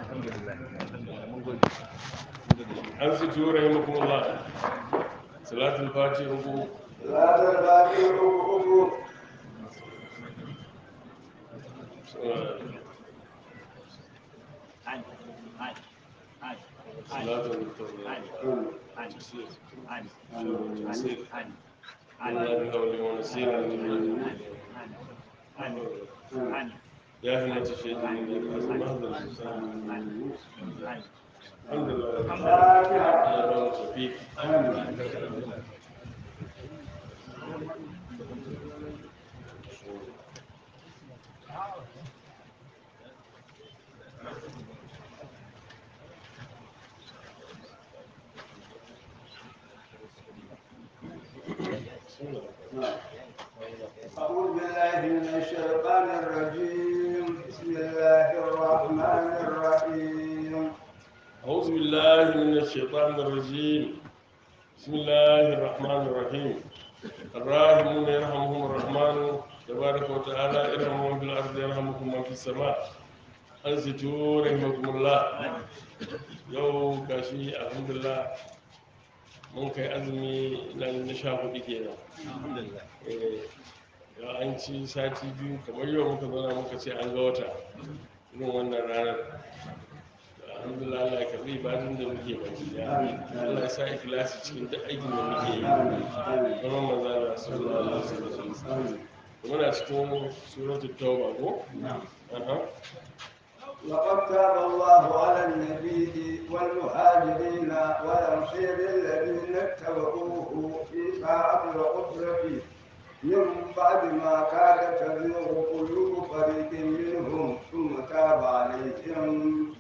an su tura rahimakumullah salatul fati uku لا تبادلوا أبو salatul يا هنا تشهد الحمد لله يا رب توفيق أعوذ بالله من الشيطان الرجيم بسم الله الرحمن الرحيم أعوذ بالله من الشيطان الرجيم بسم الله الرحمن الرحيم الراحمون يرحمهم الرحمن تبارك وتعالى ارحموا من في الأرض يرحمكم من في السماء أنصتوا رحمكم الله يوم كاشي الحمد لله mun kai azumi na na sha hudu kenan Eh, ya an ci sati biyu kamar yau muka zauna muka ce an ga wata irin wannan ranar alhamdulillah Allah ya karbi ibadun da muke baki ya Allah ya sa ikhlasi cikin duk aikin da muke yi kuma manzo Allah sallallahu alaihi wasallam muna cikin suratul tauba ko aha لقد تاب الله على النبي والمهاجرين والأنصار الذين اتبعوه في ساعة العسرة من بعد ما كاد تزيغ قلوب فريق منهم ثم تاب عليهم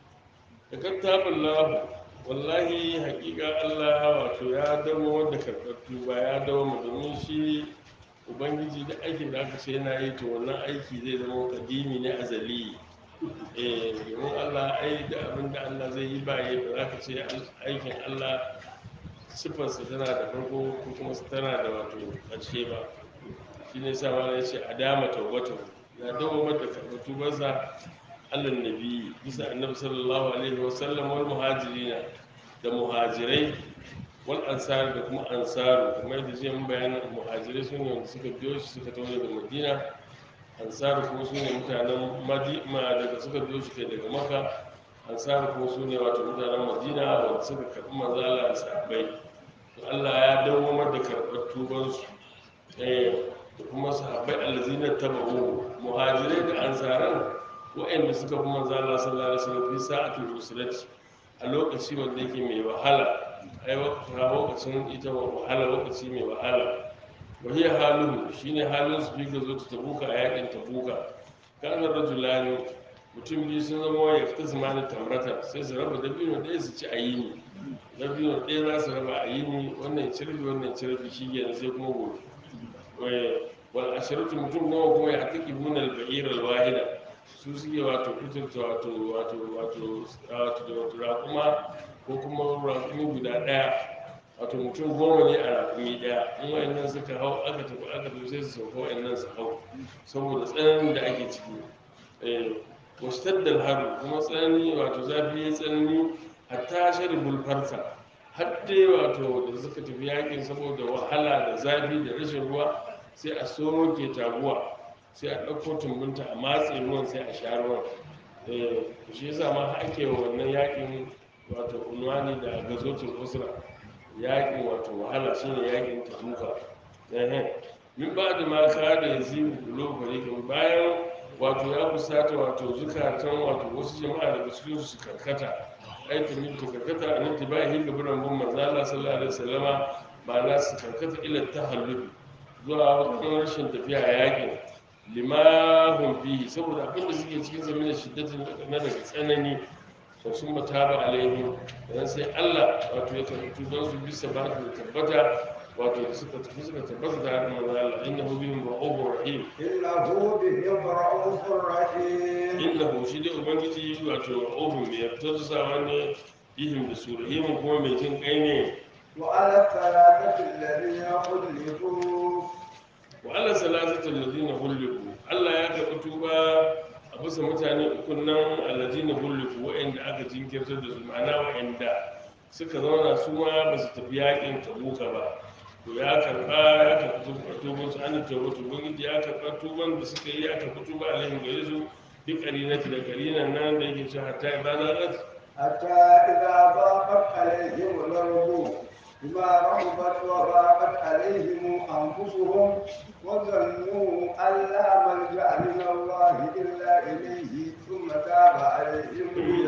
da kattabin lahu wallahi hakika Allah wato ya dawo wanda karɓar tuba ya dawo mu domin shi ubangiji da aikin da aka ce yana yi to wannan aiki zai zama kadimi ne azali eh domin Allah ai da abin da Allah zai yi ba yi ba za ka ce aikin Allah sifarsa tana da farko ko kuma tana da wato ƙarshe ba shi ne sa ma ya ce a dama tawbatu ya dawo mata karɓar tubarsa allah nabi bisa annabi sallallahu alaihi wasallam wal muhajirina da muhajirai wal ansar da kuma ansaru kuma yadda zai mun bayanin muhajirai su ne wanda suka biyo shi suka tawo daga madina ansaru kuma su ne mutanen madina daga suka biyo shi kai daga maka ansaru kuma su ne wato mutanen madina wanda suka karɓi manzo Allah da sahabbai to Allah ya dawo da karɓar tubansu eh da kuma sahabbai allazina tabu muhajirai da ansaran waɗanda suka fi manzo Allah sallallahu alaihi wasallam fi sa'atul usrati a lokaci wanda yake mai wahala ai wata lokacin ita wahala lokaci mai wahala wa hiya haluhu shine halin su fi gazo ta tabuka a yakin tabuka kana rajulani mutum biyu sun zama ya fita zamanin tamrata sai su raba dabino ɗaya su ci a yini dabino ɗaya za su raba a yini wannan ya ci rabi wannan ya ci rabi shi kenan sai kuma gobe wal ashiratu mutum nawa kuma ya taki bunal ba'ir al wahida su suke wato kuturta wato wato wato wato wato raƙuma ko kuma raƙumi guda ɗaya wato mutum goma ne a raƙumi ɗaya in wayannan suka hau aka tafi aka tafi sai su sauka wayannan su hau saboda tsananin da ake ciki eh wastaddal haru kuma tsanani wato zafi ya tsanani hatta sharibul farsa har dai wato da suka tafi yakin saboda wahala da zafi da rashin ruwa sai a soke taguwa sai a ɗauko tumbunta a matse ruwan sai a sha ruwan Eh, shi yasa ma ake wa wannan yakin wato unwani da gazotul usra yakin wato wahala shine yakin tabuka eh min ba da ma ka da yazibu kulo fariqin bayan wato ya kusata wato zukatan wato wasu jama'a daga cikin su karkata aikin min ta karkata an tibahi gaburan bin manzo Allah sallallahu alaihi wasallama ba na su karkata ila tahallul zuwa wajen rashin tafiya a yakin limahun fihi saboda abin da suke cikin zama da shiddatin na daga tsanani to sun mata ba alaihim dan sai Allah wato ya karɓi tuban su bisa ba da tabbata wato da suka tafi suka tabbata da harin manzo Allah innahu bihim ra'ufur rahim إنه بهم رؤوف رحيم innahu shi dai ubangiji wato ra'ufun mai tausasawa ne bihim da su rahimun kuma mai jin kai ne وعلى الثلاثة الذين خلفوا wa Allah salatatul ladina hulliku Allah ya karɓi tuba a bisa mutane uku nan alladina hulliku wa'anda wa'anda aka jinkirtar da su ma'ana wa'anda suka zauna su ma ba su tafi yakin tabuka ba to ya karba ya karba tuban su an tauba tuban ya karba tuban da suka yi aka fito ba alaihim gare su bi qarinati da qarinan nan da yake cewa hatta ibadat حتى إذا ضاقت عليهم الأرض بما رحبت وضاقت عليهم أنفسهم وظنوا أن لا ملجأ من الله إلا إليه ثم تاب عليهم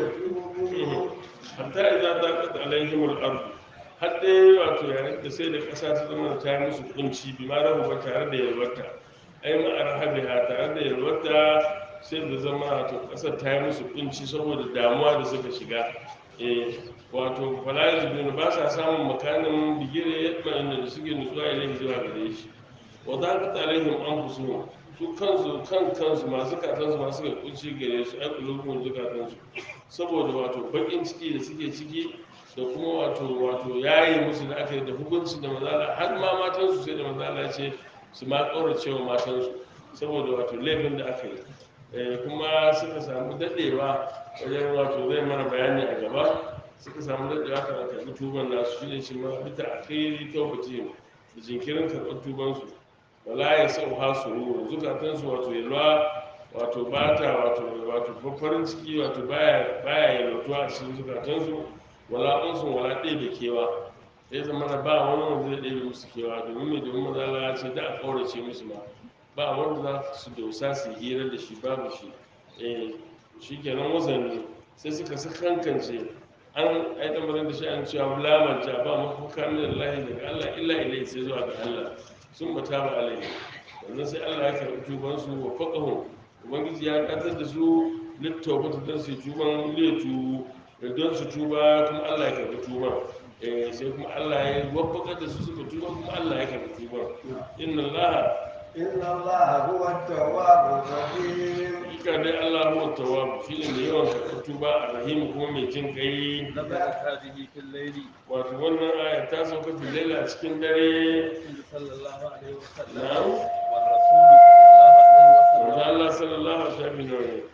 ليتوبوا hatta idza daqat alaihim al-ard har dai wato yayin da sai da ƙasa ta zama ta yi musu kunci bi ma rahu ba tare da yalwata ai ma arhabiha tare da yalwata sai da zama wato ƙasar ta yi musu kunci saboda damuwa da suka shiga eh wato wala yazbun ba sa samun makanin bigire yadda da suke nutsuwa ilaihi zuwa gare shi wa daqat alaihim anfusuhum su kansu kan kansu masu katansu masu ga kunci gare su ai kulubun zukatansu saboda wato bakin ciki da suke ciki da kuma wato wato yayi musu da aka yi da hukunci da mazala har ma matansu sai da mazala ce su ma kaurace wa matansu saboda wato laifin da aka yi Eh, kuma suka samu dadewa wajen wato zai mana bayani a gaba suka samu dadewa kan karɓi tuban nasu shine shi ma bita akhiri tawbati da jinkirin karɓar tubansu wala ya sau ha su ruwa zukatansu wato yalwa wato bata wato wato farin ciki wato baya baya yalwatuwa a cikin zukatansu wala unsun wala ɗebe kewa sai zama na ba wani wanda zai ɗebe musu kewa domin mai domin mazala ya ce da a ƙaurace musu ma ba wanda za su dosa su yi hira da shi babu shi eh shi kenan wazanni sai suka sakankance an aidan bazan da shi an cewa lamar ja ba mafuka min Allah daga Allah illa ilai sai zuwa ga Allah sun mata ba alaihi wannan sai Allah ya karɓi tuban su wa faqahu ubangiji ya katar da su littawbata don su yi tuban letu da don su tuba kuma Allah ya karɓi tuban eh sai kuma Allah ya waffaka da su suka tuba kuma Allah ya karɓi tuban inna Allah إن الله هو التواب الرحيم hakika dai Allah huwa tawwab shine mai yawan karɓar tuba a rahim kuma mai jin kai نزلت هذه في الليل wato wannan aya ta sauka fi laila a cikin dare الرسول صلى الله عليه وسلم نعم. والرسول صلى الله عليه manzo وسلم Allah sallallahu alaihi wasallam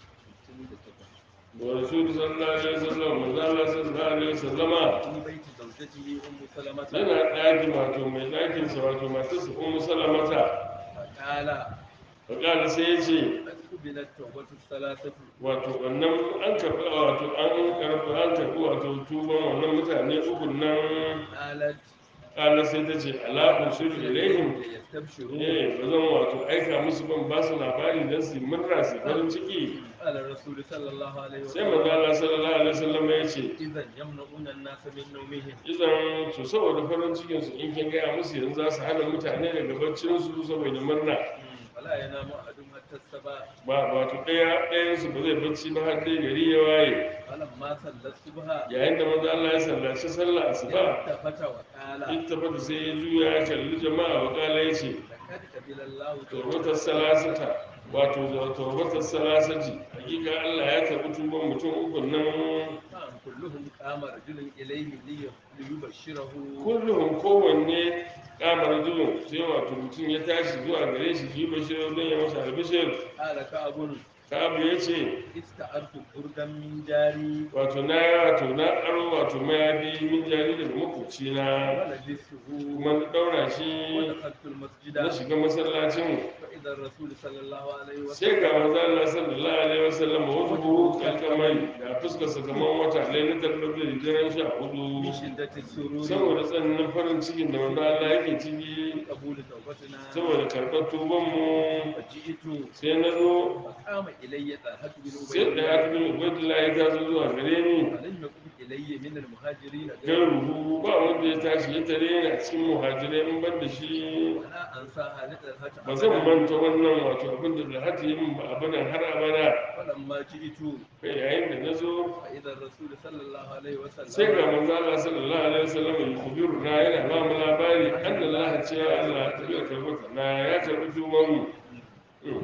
wa rasul sallallahu alaihi wasallam manzo Allah sallallahu alaihi wasallama في بيت زوجته ام سلمة yana ɗaki wato mai ɗakin sa wato matarsa ummu salamata فقال fakala sai ya ce قد قبلت توبة الثلاثة wato wannan an karɓi wato an karɓi an karɓi wato tuban wannan mutane uku nan قالت kala sai ta ce ala usul ilaihim ليستبشروا eh ba zan wato aika musu ban ba su labari don su yi murna su yi farin ciki قال الرسول صلى الله عليه sai manzo وسلم Allah sallallahu alaihi wasallam ya ce إذا يمنعون الناس من نومهم idan to saboda farin cikin su in kin gaya musu yanzu za su hana mutane daga baccin su saboda murna فلا ينام أحد حتى الصباح ba wato ɗaya ɗayan su ba zai bacci ba har dai gari ya waye فلما صلى الصبح yayin da manzo Allah ya sallaci sallah asuba التفت وقال ittafata sai ya juya ya kalli jama'a wa kala ya ce لقد قبل الله tawbatar salasata wato da tawbatar salasati hakika Allah ya karɓi tuban mutum uku nan نعم كلهم قام رجل إليه لي- ليبشره kullum kowanne kamar zuwa sai wato mutum ya tashi zuwa gare shi ji bashir don ya masa albishir قال كعب kabu ya ce استعرت بردا من جاري wato na wato na aro wato mayafi min jari daga makwabci na ولبسته kuma na daura shi ودخلت المسجد na shiga masallacin فإذا الرسول صلى الله عليه sai وسلم ga manzo Allah sallallahu alaihi wasallam wasu buhu kalkamai da fuskarsa kamar wata lailatar da daren sha hudu من شدة السرور saboda tsananin farin cikin da manzo Allah yake ciki قبول توبتنا saboda karɓar tubanmu فجئت sai na zo فقام إلي طلحة بن sai da ya عبيد fi ubaidullah ya taso zuwa gare ni فلم يقم إلي من المهاجرين gan غيره ruhu ba wanda ya tashi ya tare ni a cikin muhajirai in ban da shi ولا أنساها لطلحة ba zan أبدا manta wannan wato abin da lahati yi min ba abadan har abada فلما جئت kai yayin da na zo فإذا الرسول صلى الله عليه sai ga وسلم manzo Allah sallallahu alaihi wasallam ya kubiru na yana ba mu labari anna Allah cewa Allah ta biya karbata na ya karbi tuban mu Mm.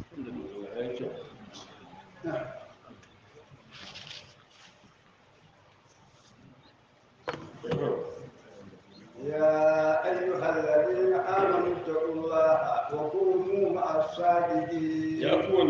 Ya yi kyau. يا أيها الذين آمنوا اتقوا الله وكونوا مع الصادقين ya ku wanda kuka yi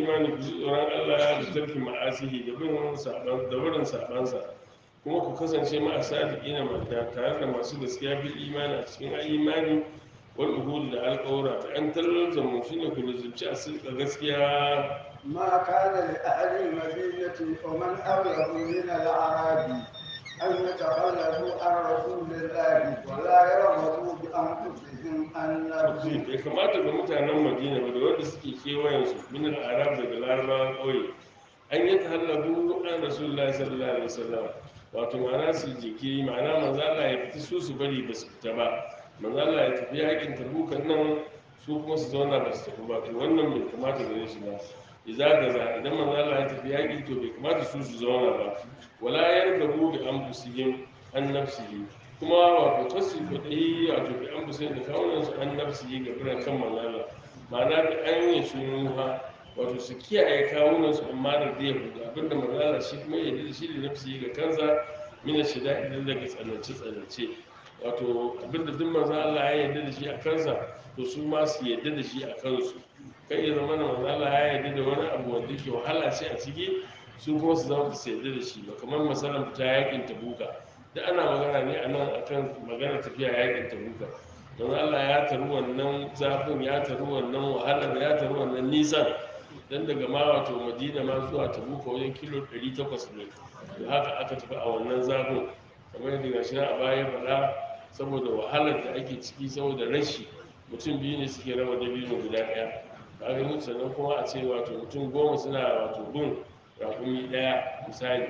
imani ku ji tsoron Allah da tarki ma'asihi da bin saban da wurin sabansa kuma ku kasance ma asadiqina mata tare da masu gaskiya bil imani a cikin imani wal uhud da alƙawra da an talzamu shine ku lizumci a sirka gaskiya ما كان لأهل المدينة ومن أبلغ من الأعراب أن يتخلفوا عن رسول الله ولا يرغبوا بأنفسهم عن نفسه bai kamata ga mutanen madina ba da wanda suke kewayensu min al-arab daga larabawan ƙauye an yi tahallabu an rasulullahi sallallahu alaihi wasallam wato ma'ana su jiki ma'ana manzo Allah ya fita su su bari ba su fita ba manzo Allah ya tafi yakin tabukan nan su kuma su zauna ba su tafi ba to wannan bai kamata gare shi ba idza gaza idan manzo Allah ya tafi yaki to bai kamata su su zauna ba wala yargabu bi anfusihim an nafsihi kuma wato kasu kuɗi wato bi anfusihim da kawunan su an nafsihi ga biran kan manzo Allah ma'ana da an yi shunuha wato su kiyaye kawunan su amma da zai hudu abinda manzo Allah shi kuma ya da shi da nafsihi ga kansa mina shida idan daga tsanance tsanance wato abinda duk manzo Allah ya yarda da shi a kansa to su ma su yarda da shi a kansu kai ya zama na manzo Allah ya yarda da wani abu wanda yake wahala ce a ciki su kuma su zama su yarda da shi ba kamar misalan fita yakin tabuka da ana magana ne anan akan magana tafiya yakin tabuka don Allah ya taru wannan zafin ya taru wannan wahalar ya taru wannan nisan dan daga ma wato madina ma zuwa tabuka wajen kilo 800 ne da haka aka tafi a wannan zafin kamar yadda gashi na a baya faɗa saboda wahalar da ake ciki saboda rashi mutum biyu ne suke raba dabino guda ɗaya kaga mutu sannan kuma a ce wato mutum goma suna wato bin rakumi ɗaya misali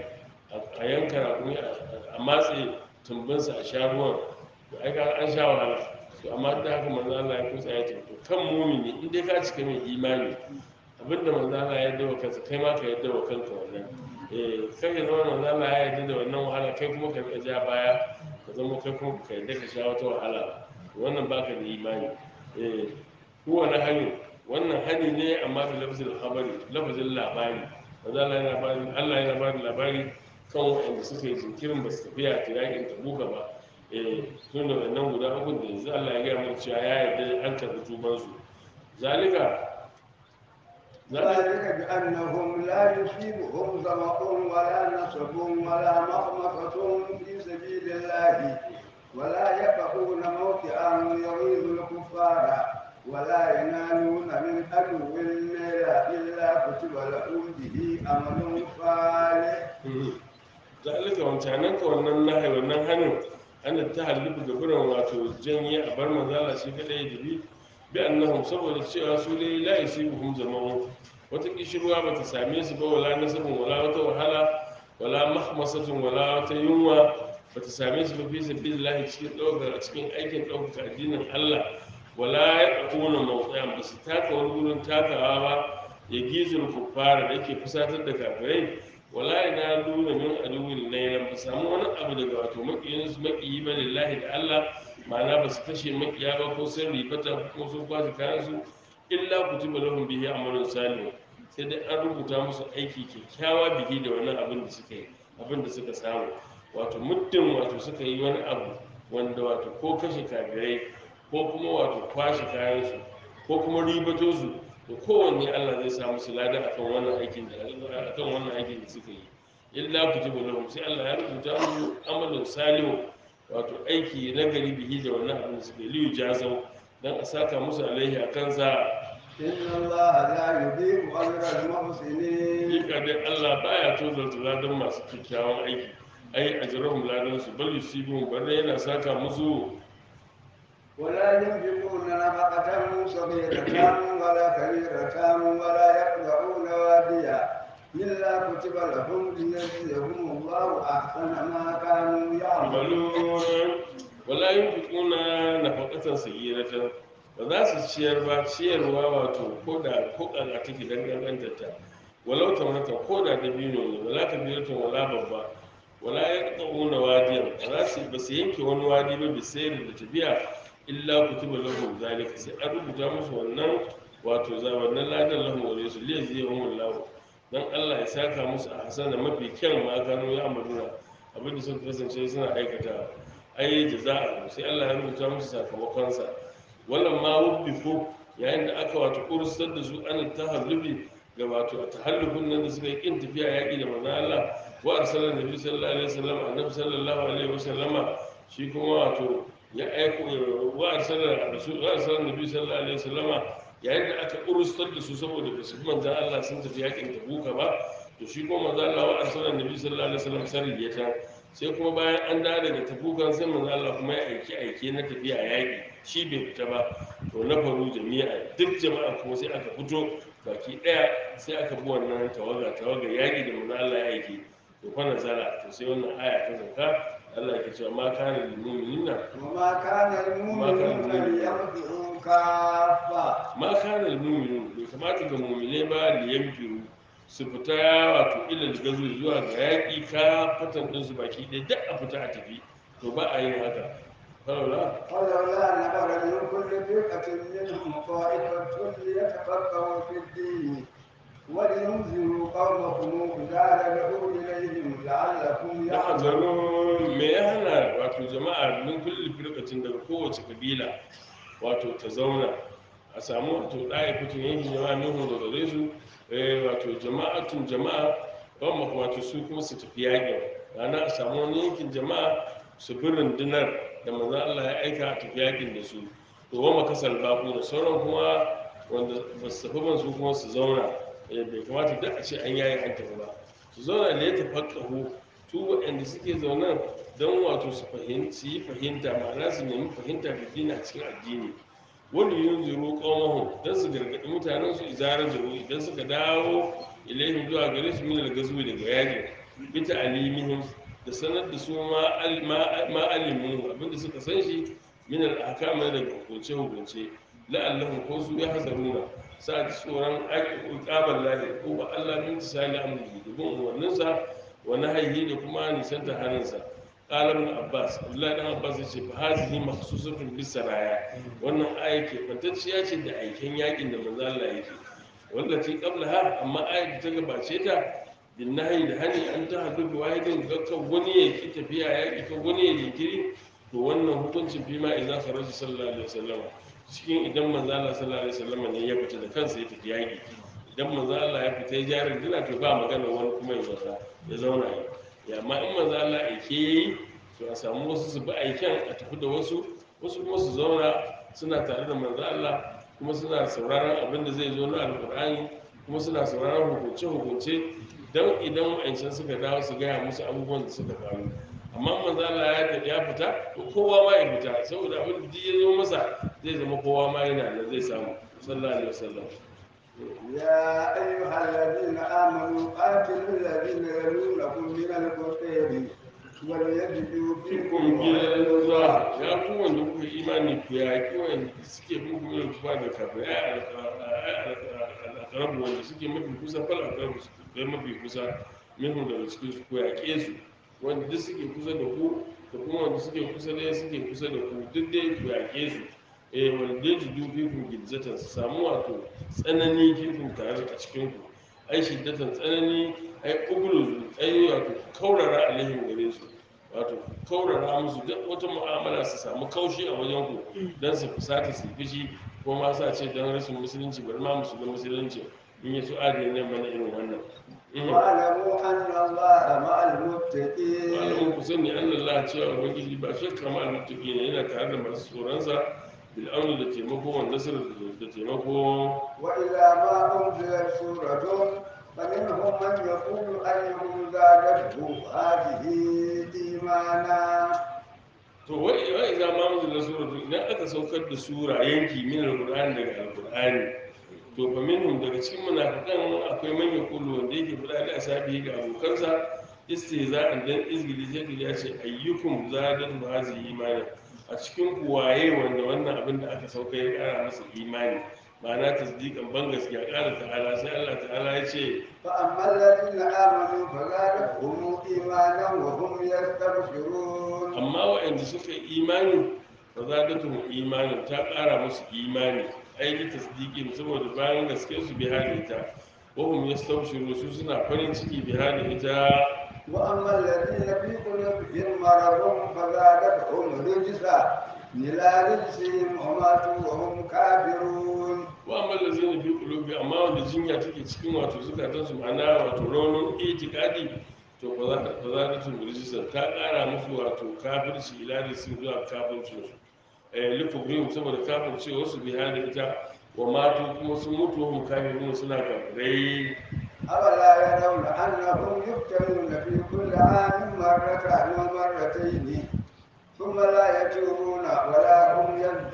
a yanka rakumi a matse tumbinsa a sha ruwan to ai kaga an sha wahala to amma da haka manzo Allah ya kusa ya ce to kan mumini in dai ka cika mai imani abinda manzo Allah ya yarda wa kansa kai ma ka yarda wa kanka wannan eh kai ya zama manzo Allah ya yarda da wannan wahala kai kuma ka rika ja baya ka zama kai kuma ka yarda ka sha wata wahala ba wannan baka da imani eh kowane hani wannan hani ne amma da lafzin habari lafzin labari manzo Allah yana bani Allah yana bani labari kan waɗanda suka yi jinkirin ba su tafiya ta yakin tabuka ba eh sun da wannan guda uku da yanzu Allah ya gaya mana cewa ya yarda an karɓi tubansu zalika ذلك بأنهم لا يصيبهم ظمأ ولا نصب ولا مخمصة في سبيل الله ولا يقعون موطئا يغيظ الكفار ولا ينالون من عدو نيلا إلا كتب لهم به عمل صالح zalika wancanan ka wannan nahi wannan hannun ana ta halibu ga biran wato janye a bar manzala shi kadai da bi bi annahum saboda cewa su dai la yusibuhum zamanu wata kishirwa bata same su ba wala nasabun wala wata wahala wala mahmasatun wala wata yunwa bata same su ba fi sabilillahi cikin ɗaukar a cikin aikin ɗaukar addinin Allah wala ya ƙuna mawtsayan ba su taka wani gurin takawa ba ya gizul kuffara da yake fusatar da kafirai wala ina nuna min aduwin nailan ba samu wani abu daga wato makiyin su makiyi ba lillahi da Allah ma'ana ba su kashe makiya ba ko sun ribata ko sun kwashe kayan su illa kutiba lahum bihi amalun salih sai dai an rubuta musu aiki kyakkyawa bihi da wannan abin da suka yi abin da suka samu wato muddin wato suka yi wani abu wanda wato ko kashe kafirai ko kuma wato kwashe kayan su ko kuma ribato su to kowanne Allah zai sa musu lada akan wannan aikin da akan wannan aikin da suka yi illa kutiba lahum sai Allah ya rubuta musu amalin salihu wato aiki na gari bihi da wannan abin da suka yi liyu jazau dan a saka musu alaihi a kansa إن الله لا يضيع أجر المحسنين hakika dai Allah baya tozarta ladan masu kyakkyawan aiki ai ajrahum ladan su bal yusibun bare yana saka musu ولا ينفقون نفقة صغيرة ولا كبيرة ولا يقطعون واديا إلا كتب لهم ليجزيهم الله أحسن ما كانوا يعملون yamalun wala yunfiquna nafaqatan sayyiratan ba za su ciyar ba ciyarwa wato ko da ko kaza take dangantar ta walau tamrata ko da dabino ne wala kabiratan wala babba wala yaqta'una wadiyan ba za su ba su yanke wani wadi ba bi sayar da tafiya illa kutiba lahum zalika sai an rubuta musu wannan wato za wannan ladan lahum wa su liya zai hum Allah dan Allah ya saka musu a hasana mafi kyan ma gano ya amaduna abin da suka kasance suna aikata ai jaza'a sai Allah ya rubuta musu sakamakon sa wallan ma wubbifu yayin da aka wato kursar da su an tahallubi ga wato a tahallufin nan da suka yi kin tafiya yaƙi da manzon Allah wa arsalan nabi sallallahu alaihi wasallam annabi sallallahu alaihi wasallama shi kuma wato ya aiko wa arsalan rasul wa arsalan nabi sallallahu alaihi wasallama yayin da aka urustar da su saboda ba su bi manzon Allah sun tafi yaƙin tabuka ba to shi kuma manzon Allah wa arsalan nabi sallallahu alaihi wasallam sarriyata sai kuma bayan an dawo daga tabukan sai manzon Allah kuma ya aiki aike na tafiya yaƙi shi bai fita ba to na faru jami'a duk jama'a kuma sai aka fito baki daya sai aka bi wannan tawaga tawaga yaƙi da manzo Allah ya aiki to fa nazara to sai wannan aya ta sauka Allah ya ce ma kana lil mu'minina وما كان المؤمنون لينفروا كافة ma kana lil mu'minin bai kamata ga mu'mine ba li yanfiru su fita wato ilal gazu zuwa ga yaƙi ka fatan din su baki ɗaya duk a fita a tafi to ba a yin haka falawla ولولا نفر من كل فرقة منهم طائفة ليتفقهوا في الدين ولينذروا قومهم إذا رجعوا إليهم لعلهم da يحذرون zaro me ya hana wato jama'a min kulli firqatin daga kowace kabila wato ta zauna a samu wato ɗaya fitin yankin jama'a minhu daga gare su eh, wato jama'atun jama'a ban maka wato su kuma su tafi yaƙin rana a samu wani yankin jama'a su bi rundunar da manzon Allah ya aika a tafi yaƙin da su to wa makasal baku da sauran kuma wanda ba su tafi ban su kuma su zauna eh, bai kamata duk a ce an yayi an tafi ba su zauna da ya tafakkahu su waɗanda suke zaunan don wato su fahim- su yi fahimta ma'ana su nemi fahimta da dina a cikin addini wani yin zuru ƙaunahu don su gargaɗi mutanen su izara zuru idan suka dawo ilaihim zuwa gare su min gazu daga yakin bita alimihim da sanar da su ma al- ma- ma alimu abinda suka san shi min al-ahkam daga hukunce hukunce la'allahum ko su ya hasaruna sa ji tsoron aiki ƙabar lahi ko ba Allah min tisali amrihi da bin umarninsa wa nahyihi da kuma nisanta haninsa qala ibn abbas abdullahi dan abbas yace fa hazihi makhsusatun bis saraya wannan aya ke fantacciya ce da aikin yakin da manzo Allah yake wallaci qablaha amma ayat da ta gabace ta bin nahyi da hani an ta hadu bi wahidin ga kan wani ya ki tafiya yaki kan wani ya jinkiri to wannan hukuncin fi ma idza kharaja sallallahu alaihi wasallam cikin idan manzo Allah sallallahu alaihi wasallam ne ya fita da kansa ya tafi yaki idan manzo Allah ya fita ya jarin dina to ba magana wani kuma ya zauna ya zauna yi ya amma in manzo Allah aike yayi to a samu wasu su bi aiken a tafi da wasu wasu kuma su zauna suna tare da manzo Allah kuma suna sauraron abin da zai zo na alkur'ani kuma suna sauraron hukunce hukunce don idan wa'ancan suka dawo su gaya musu abubuwan da suka faru amma manzo Allah ya tafi ya fita to kowa ma ya fita saboda abin da duk ya zo masa zai zama kowa ma yana da zai samu sallallahu alaihi wasallam يا أيها الذين آمنوا قاتلوا الذين يلونكم من الكفار وليجدوا fikun فيكم gidan غيظا zuwa ya ku wanda kuka yi imani ku yaƙi wanda suke bin kuma yin kufa da kafin ya alƙarabu wanda suke mafi kusa fal alƙarabu su kai mafi kusa minhu daga cikin su ku yaƙe su wanda duk suke kusa da ku da kuma wanda suke kusa da suke kusa da ku duk dai ku yaƙe su eh wanda dai ji dubi ku gizzatan su samu wato tsanani fikun tare a cikin ku ai shiddatan tsanani ai ugulu ai wato kaurara alaihim gare su wato kaurara musu duk wata mu'amala su samu kaushi a wajen ku don su fusata su fishi ko ma sa ce don rashin musulunci bari ma musu musulunci in yi su adiyar nan mana irin wannan واعلموا أن الله مع المتقين malamin ku sani an Allah cewa ubangiji ba shakka ma almuttaqi ne yana tare da masu tsoronsa bil amni da taimako wa nasar da taimako وإذا ما أنزلت سورة فمنهم من يقول أيهم زادته هذه إيمانا to wai wai za ma mun da sura idan aka saukar da sura yanki min alqur'ani daga alqur'ani to fa minhum daga cikin munafikan akwai man yaqulu wanda yake fada da asabi ga abokansa istihza'an dan izgili sai ya ce ayyukum zadatu hazihi imani a cikin ku waye wanda wannan abin da aka sauka ya kara masa imani ma'ana tasdiqan ban gaskiya kara ta'ala sai Allah ta'ala ya ce فأما الذين آمنوا فزادتهم إيمانا وهم يستبشرون amma waɗanda suka yi imani fa zadatuhum imanin ta ƙara musu imani aiki tasdiqin saboda bayan gaske su bi hada ita wa hum yastabshiru su suna farin ciki bi hada ita وأما الذين في قلوبهم مرض فزادتهم رجسا إلى رجسهم وماتوا وهم كافرون wa amma da zai fi kulubi amma wanda jinya take cikin wato zukatansu ma'ana wato raunin itikadi to ba za ta ba za ta tun rijistar ta ƙara musu wato kafirci ila da sun zuwa kafircin su eh lukubrim saboda kafirci wasu biya da ita wa matu kuma sun mutu wa mukafirun suna kafirai أولا يرون أنهم يفتنون في كل عام مرة أو مرتين ثم لا يتوبون ولا هم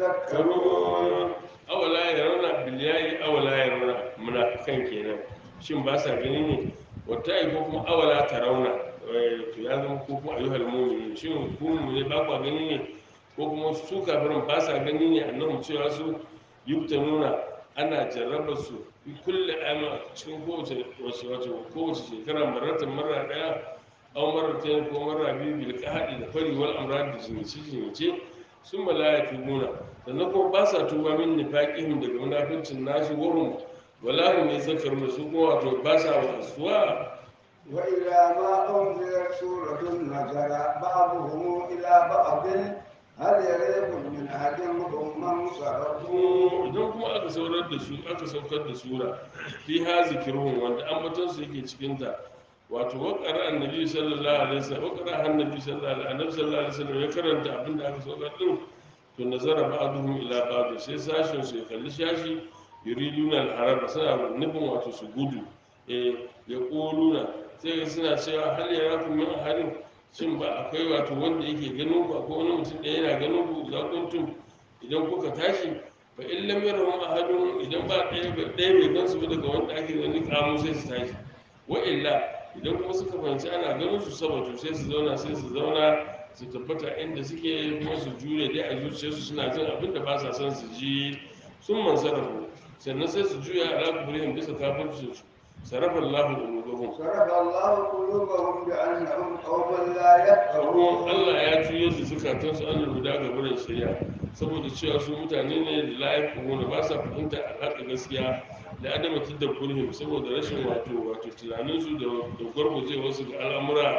يذكرون karun awala ya rauna biliyayi awala ya rauna munafikan kenan shin ba sa gani ne wata yi ko kuma awala ta rauna Eh, to ya zama ko kuma ayyuhal mu'minin shin ku ne ba kwa gani ne ko kuma su kafirin ba sa gani ne annabi cewa su yukta nuna ana jarraba su fi kulle ama a cikin kowace wace wace kowace shekara maratan mara daya aw maratan ko mara biyu bil qahdi da fari wal amrad da jinci jinci sun malaya tubuna sannan kuma ba sa tuba min nifaqihim daga munafincin nasu wurin wala hum yazakkaruna su kuma wato ba sa wasuwa وإذا ما أنزلت سورة نظر بعضهم إلى بعض هل يريكم من أحد هم منصرفون idan kuma aka saurar da su aka saukar da sura fi ha zikirun wanda ambaton su yake cikin ta wato waqara annabi sallallahu alaihi wasallam waqara annabi sallallahu alaihi annabi sallallahu alaihi wasallam ya karanta abin da aka saukar din to nazara ba'duhum ila ba'd sai sashin su ya kalli shashi yuriduna al-harab suna nufin wato su gudu eh ya quluna sai suna cewa hal yarakum min ahadin shin ba akwai wato wanda yake ganin ku akwai wani mutum da yana ganin ku za kuntum idan kuka tashi fa in lam yarhum ahadun idan ba ɗaya ba ɗaya bai gansu ba daga wanda ake gani kamu sai su tashi wa illa idan kuma suka fahimci ana ganin su saboda sai su zauna sai su zauna su tabbata inda suke kuma su jure dai a zuciyarsu suna jin abin da ba sa son su ji sun mansarafu sannan sai su juya ala kubrihim bisa kafircin su sarafa Allahu qulubahum صرف الله قلوبهم بأنهم قوم لا ruwan يفقهون Allah ya juyar da zukatansu an rubuta ga wurin shari'a saboda cewa su mutane ne da layar kuma ba sa fahimta alhaƙa gaskiya da adama da kurhim saboda rashin wato wato tunaninsu da da gwargwaje wasu ga al'amura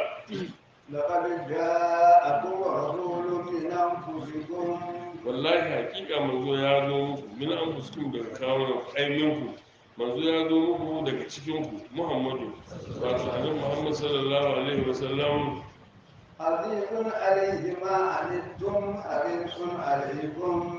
لقد جاءكم رسول من أنفسكم wallahi hakika manzo ya zo muku min an fuskum daga kawunan aiminku manzo ya zo muku daga cikinku muhammadu wato annabi muhammad sallallahu alaihi wasallam عزيز عليه ما عنتم حريص عليكم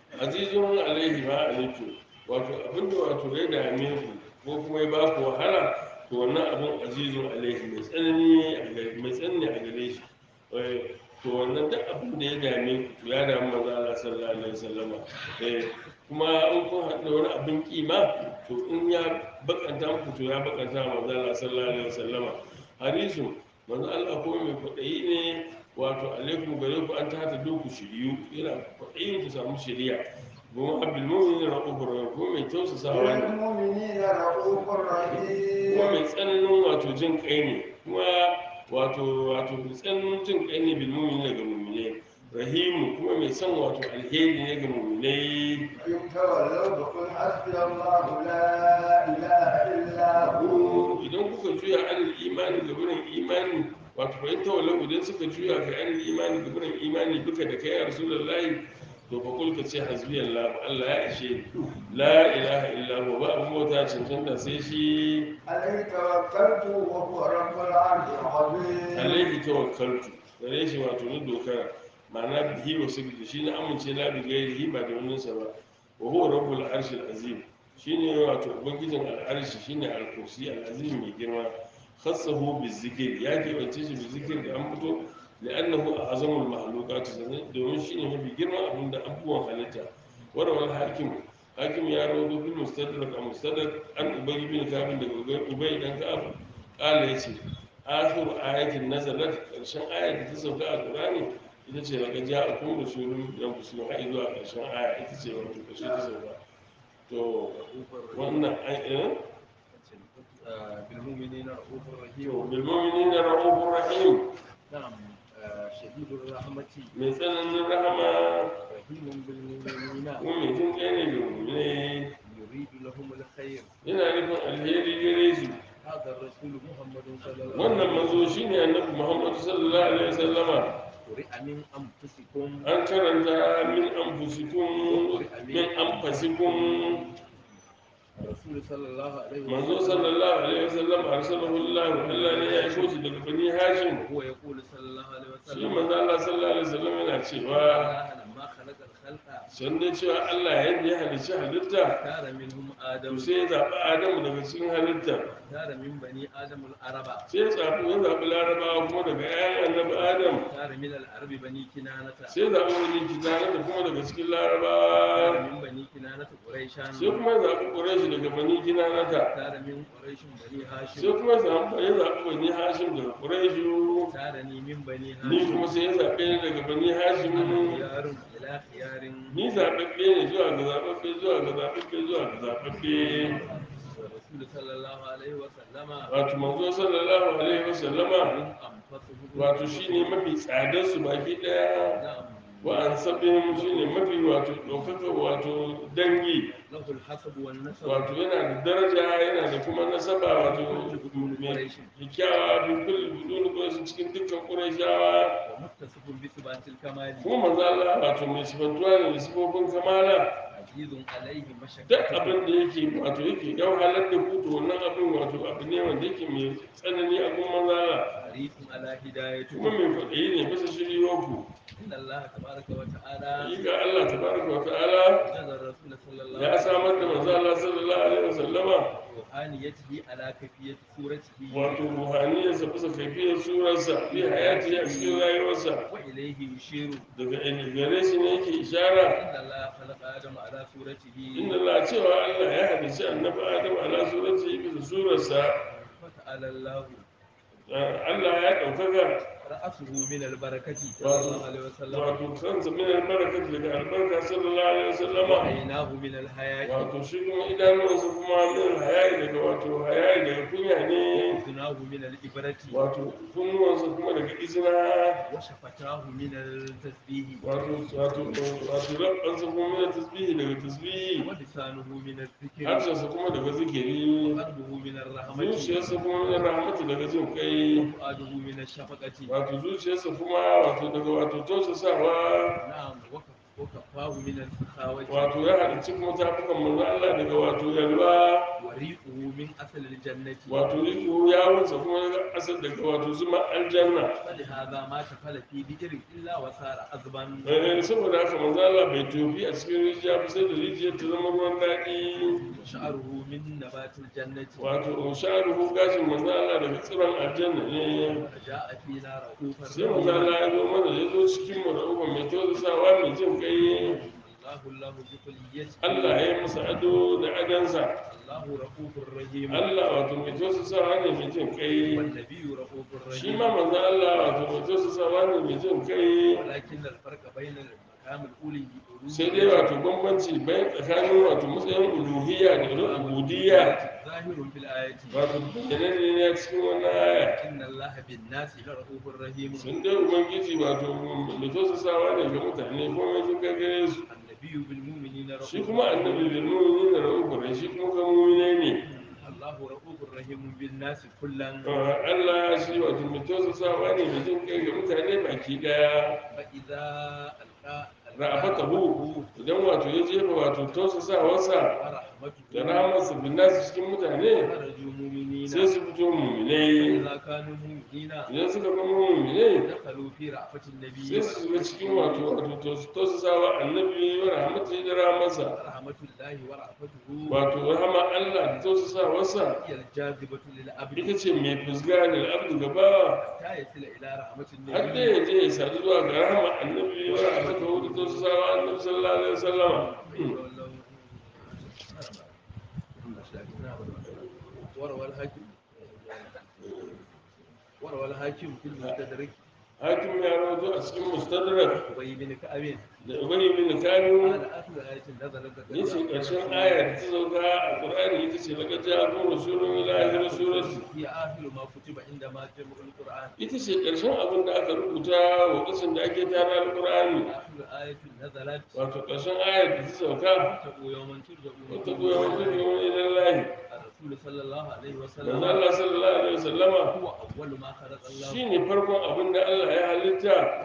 azizun alaihi ma alaiku wato abinda wato ya dame ku ko kuma ya ba ku wahala to wannan abin azizun alaihi mai tsanani a gare mai tsanani a gare shi Eh, to wannan duk abin da ya dame ku to ya damu manzo Allah sallallahu alaihi wasallama eh kuma in kun haɗu da wani abin kima to in ya bakanta muku to ya bakanta wa manzo Allah sallallahu alaihi wasallama harisu manzo Allah kuma mai kwaɗayi ne wato alaikum gare ku an ta doku shiriyu yana kwaɗayin ku samu shiriya kuma abdul mu'minin ra'ufur rahim kuma mai tausasawa ne بالمؤمنين رؤوف kuma رحيم mai tsananin wato jin kai ne kuma wato wato mai tsananin jin kai ne bil mu'minin ga mu'minai rahimu kuma mai son wato alheri ne ga mu'minai إن تولوا فقل حسبي الله لا إله إلا هو idan kuka juya anil imani ga wurin imani wato fa in tawallau idan suka juya ga anil imani ga wurin imani duka da kai ya rasulullahi to fa kul ka ce hasbiyallahu Allah ya ishe ni la ilaha illa huwa ba abun bauta cancanta sai shi عليه توكلت وهو رب العرش العظيم alaihi tawakkaltu gare shi wato ni dokara ma'ana bihi wa sabbi shi na amince na bi gairihi ba da wannan sa ba wa huwa rabbul arshil azim shine wato ubangijin al'arshi shine al-kursi al-azim mai girma khassahu bizikr ya ke wace shi bizikr da an fito لأنه أعظم المخلوقات domin shine mafi girman abin da abubuwan halitta warawar hakim hakim ya rawaito bil mustadrak a mustadrak an ubay bin ka'ab daga ubay dan ka'ab qala yace akhiru ayatin nazalat karshen ayat da ta sauka a qur'ani ita ce daga ja'akum rasulun min anfusikum har zuwa karshen aya ita ce wato karshe ta sauka to wannan ayin بالمؤمنين رؤوف رحيم to bil mu'minina ra'ufur rahim نعم آه، شديد الرحمة mai tsananin rahama رحيم بالمؤمنين kuma mai jin kai ne ga mu'minai يريد لهم الخير yana nufin alheri gare su هذا الرسول محمد صلى الله wannan عليه manzo shine annabi muhammad sallallahu alaihi wasallama قرئ من أنفسكم an karanta min anfusikum min anfasikum الرسول صلى الله عليه manzo وسلم sallallahu alaihi wasallam arsalahu Allah Allah ne ya aiko shi daga bani Hashim وهو يقول صلى الله عليه shi وسلم manzo Allah sallallahu alaihi wasallam yana cewa الله لما خلق الخلق sun dai cewa Allah yadda ya halicci halitta اختار منهم آدم to sai ya zaɓi Adamu daga cikin halitta اختار من بني آدم العرب sai ya zaɓi ya zaɓi Larabawa kuma daga ƴaƴan annabi Adam اختار من العرب بني كنانة sai ya zaɓi wani kitana da kuma daga cikin Larabawa اختار من بني كنانة قريشا sai kuma ya zaɓi Quraysh daga bani Kinanata اختار من قريش بني sai هاشم kuma ya zaɓi ya zaɓi bani Hashim daga Quraysh اختارني من بني ni هاشم kuma sai ya zaɓe ni daga bani Hashim خيار إلى خيار ni zaɓaɓɓe ne zuwa ga zaɓaɓɓe zuwa ga zaɓaɓɓe zuwa ga zaɓaɓɓe الرسول صلى الله عليه وسلم wato manzo sallallahu alaihi wasallama من أنفسهم wato shine mafi tsadar su baki daya نعم wa an sabihim shine mafi wato ɗaukaka wato dangi له الحسب والنسب wato yana da daraja yana da kuma nasaba wato mai kyakkyawa bin kulli budun quraish cikin dukkan qurayshawa ومتصف بثبات الكمال kuma manzo Allah wato mai sifantuwa ne da sifofin kamala عزيز عليه duk مشقته abin da yake wato yake yau halar da ku to wannan abin wato abu ne wanda yake mai tsanani a kuma manzo Allah حريص على kuma هدايته mai kwaɗayi ne bisa shiriyoku إن الله تبارك وتعالى hakika Allah tabaraka wa ta'ala جعل الرسول صلى الله ya samar da manzo Allah sallallahu alaihi wasallama روحانيته على كيفية صورته wato ruhaniyarsa bisa kaifiyar surarsa bi hayati a cikin rayuwarsa وإليه يشير daga ilmi gare shi ne yake ishara إن الله خلق آدم على صورته inda la cewa Allah ya halicci annabi Adam ala surati bisa surarsa فتعالى الله Allah ya ɗaukaka رأسه من البركة صلى الله عليه وسلم wato kansa min albarkat daga albarka sallallahu alaihi wasallama وعيناه من الحياة wato shi kuma idanuwansa kuma min hayayi daga wato hayayi daga kunya ne وأذناه من الإبرة wato kunnuwansa kuma daga izina وشفتاه من التسبيح wato wato wato rabbansa kuma min tasbihi daga tasbihi ولسانه من الذكر harshensa kuma daga zikiri وقلبه من الرحمة zuciyarsa kuma min rahmatu daga jin kai وفؤاده من الشفقة wato zuciyarsa kuma wato daga wato tausasawa نعم وكف- وكفاه من السخاوة wato ya halicci kuma tafukan manzo Allah daga wato yalwa وريقه من أصل الجنة wato riko ya wuce kuma daga asal daga wato zuma aljanna فلهذا ما شفل في بئر إلا وصار عذبا Eh, saboda haka manzo Allah bai tofi a cikin rijiya ba sai da rijiyar ta zama ruwan daɗi وشعره من نبات الجنة wato sha'aruhu gashin manzo Allah daga tsiron aljanna ne وجاء فينا رؤوفا sai manzo Allah ya zo mana ya zo cikin mu da uba mai tausasawa mai jin kai الله الله بكليته Allah ya yi masa ado da adansa الله رؤوف رحيم Allah wato mai tausasawa ne mai jin kai والنبي رؤوف shi رحيم ma manzo Allah wato mai tausasawa ne mai jin kai ولكن الفرق بين المقام الأولي sai dai wato bambanci bayan tsakanin wato matsayin uluhiyya da ubudiyya ظاهر في الآية wato bayananne ne a cikin wannan aya إن الله بالناس لرؤوف رحيم sun dai ubangiji wato mai tausasawa ne ga mutane ko mai jin gagare su النبي بالمؤمنين shi رؤوف kuma annabi bil mu'minin da ra'ufur shi kuma kan mu'mine ne الله رؤوف رحيم بالناس كلا Allah shi wato mai tausasawa ne mai jin kai ga mutane baki daya فإذا ألقى ra'afatahu idan wato ya jefa wato tausasawarsa da ورحمته rahamarsa bin nasu cikin mutane خرجوا مؤمنين sai su fito mu'minai فإذا كانوا مؤمنين idan suka zama mu'minai دخلوا في رأفة النبي sai su shiga cikin wato wato tausasawa annabi wa rahmatu da rahamarsa ورحمة الله ورأفته wato rahama Allah da tausasawarsa هي الجاذبة للعبد ita ce mai fusga da abdu gabawa حتى يصل إلى رحمة har da النبي ya je ya sadu zuwa ga rahama annabi wa rahmatu da tausasawa annabi sallallahu alaihi wasallama وروى الحاكم وروى الحاكم في المستدرك hakim ya rawaito a cikin mustadrak أبي بن كعب da ubani bin kanu قال آخر آية نزلت yace karshen ayar da ta sauka a qur'ani ita ce laqad ja'akum rasulun ila akhir surati هي آخر ما كتب عندما جمع القرآن ita ce karshen abin da aka rubuta wa kasan da ake tara alqur'ani آخر آية نزلت wato karshen ayar da ta sauka واتقوا يوما ترجعون wata goyon wata goyon ilan lahi الرسول صلى الله عليه manzo وسلم Allah sallallahu alaihi wasallama هو أول ما خلق الله shine farkon abin da Allah ya halitta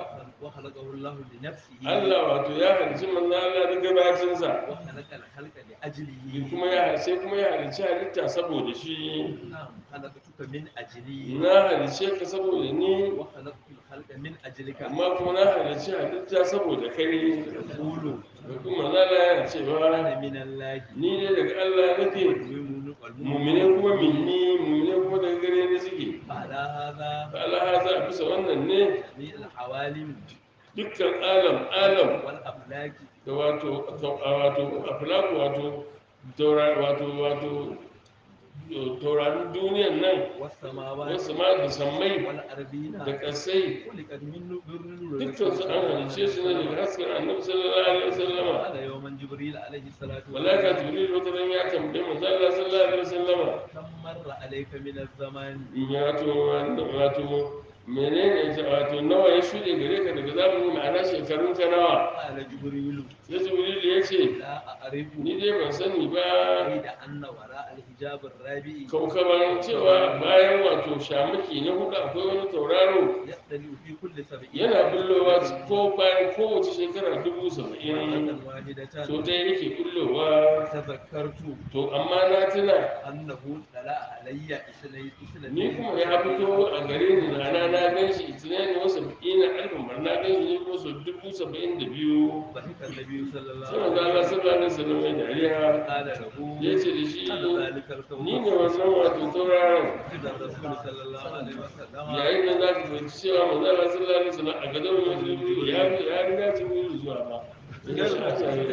وخلقه الله لنفسه Allah wato ya halicci manzo Allah da gabacinsa وخلق الخلق Ni لأجله kuma ya sai kuma ya halicci halitta saboda shi نعم خلقتك من أجلي na halicce ka saboda ni وخلقت الخلق من أجلك amma kuma na halicci halitta saboda kai يقول da kuma zala yana cewa أنا من الله ni ne daga Allah nake والمؤمنون mumine kuma minni mumine kuma daga gare ni suke فعلى هذا Allah haza a bisa wannan ne جميع العوالم dukkan alam alam والأفلاك da wato wato aflaku wato taura- wato wato taurarin duniyan nan والسماوات wasu ma da sammai والأرضين da ƙasai خلقت من نور dukkan su an halice su ne daga hasken annabi sallallahu alaihi wasallama قال يوما جبريل عليه الصلاة malaka jibril wata ran ya tambaye manzo Allah sallallahu alaihi wasallama كم مر عليك من الزمان wato wato menene ta- wato nawa ya shuɗe gare ka daga zamani ma'ana shekarun ka nawa قال جبريل sai jibril ya ce لا أعرف ni dai ban sani ba قيد أن وراء الحجاب الرابع kaukaban cewa bayan wato shamaki na hudu akwai wani tauraro يختلف في كل سبعين yana bullowa ko bayan kowace shekara dubu saba'in مرة واحدة so ɗaya yake bullowa تذكرت to amma na tuna أنه طلع علي اثنين اثنين ni kuma ya fito a gare ni rana na gan shi itinani wasu ina alfin bar na gan shi ne ko su dubu saba'in da biyu ضحك النبي صلى الله sai عليه wanda Allah وسلم sallallahu alaihi wasallam ya dariya قال له ya ce da shi أنا ذلك الكون ni ne wannan wato tauraron إذا الرسول صلى الله عليه وسلم yayin da za ka fahimci cewa manzo Allah sallallahu alaihi wasallam a gadon mai ya ya riga jibril zuwa ba ya shi a tsaye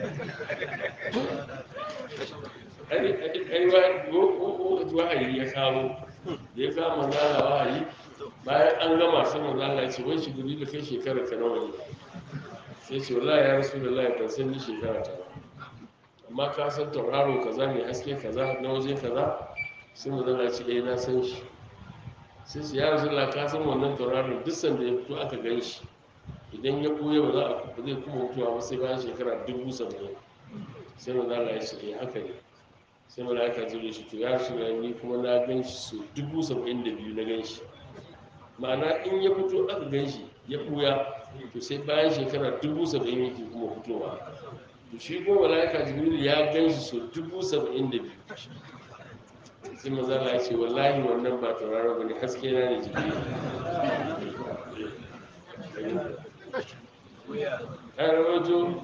ai ai wa wahayi ya kawo da ya kawo manzo Allah wahayi bayan an gama sai manzo Allah ya ce wai shi guri da kai shekara ka nawa ne sai ce wallahi ya rasulullahi ban san ni shekara ta ba amma ka san tauraro kaza mai haske kaza na waje kaza sai manzo Allah ya ce eh na san shi sai su ya rasulullah ka san wannan tauraron duk sanda ya fito aka gan shi idan ya ɓoye ba za a ba zai kuma mutuwa ba sai bayan shekara dubu saba'in sai manzo Allah ya ce eh haka ne sai malaka zai shi to ya rasulullah ni kuma na gan shi so dubu saba'in da biyu na gan shi ma'ana in ya fito aka gan shi ya ɓuya to sai bayan shekara dubu saba'in yake kuma fitowa to shi ko malaka jibril ya gan shi so dubu saba'in da biyu sai maza Allah ya ce wallahi wannan ba tauraro bane haske na ne jibril ya rawato